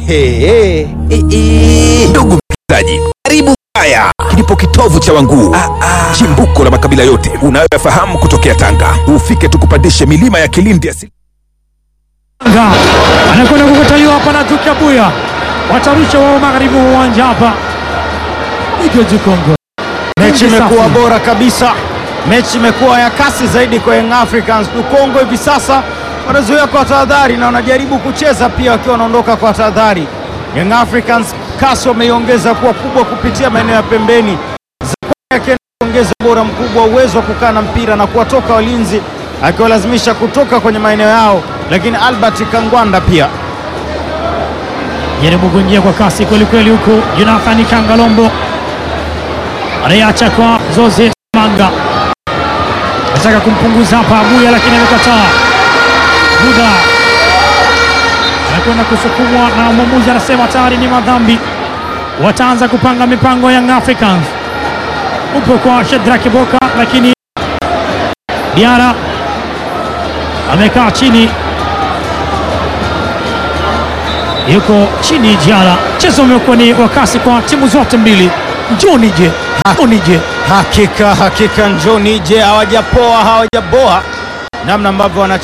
Ehe. Ndugu msikilizaji, karibu haya kilipo kitovu cha Wanguu, chimbuko la makabila yote unayoyafahamu kutokea Tanga. Ufike tukupandishe milima ya Kilindi asili Tanga anakwenda kukataliwa hapa na Duke Abuya, watarusha wao magharibi wa uwanja hapa. Igoji Kongo, Mechi Kongo imekuwa safi. bora kabisa, mechi imekuwa ya kasi zaidi kwa Young Africans. Dukongo hivi sasa wanazuia kwa tahadhari na wanajaribu kucheza pia wakiwa wanaondoka kwa tahadhari. Young Africans kasi wameiongeza kuwa kubwa kupitia maeneo ya pembeni, Zakwani akienda kuongeza ubora mkubwa, uwezo wa kukaa na mpira na kuwatoka walinzi, akiwalazimisha kutoka kwenye maeneo yao, lakini Albert Kangwanda pia jaribu kuingia kwa kasi kwelikweli, huku Jonathan Kangalombo anaiacha kwa Zoze Manga, anataka kumpunguza hapa Abuya, lakini amekataa. Buda anakwenda kusukumwa na mwamuzi anasema tayari ni madhambi, wataanza kupanga mipango ya Young Africans. Upo kwa Shedrack Boka, lakini Diara amekaa chini yuko chini Diara. Mchezo umekuwa ni wa kasi kwa timu zote mbili. Njoni je, njoni je. Hakika hakika, njoni je, hawajapoa hawajaboa namna ambavyo wana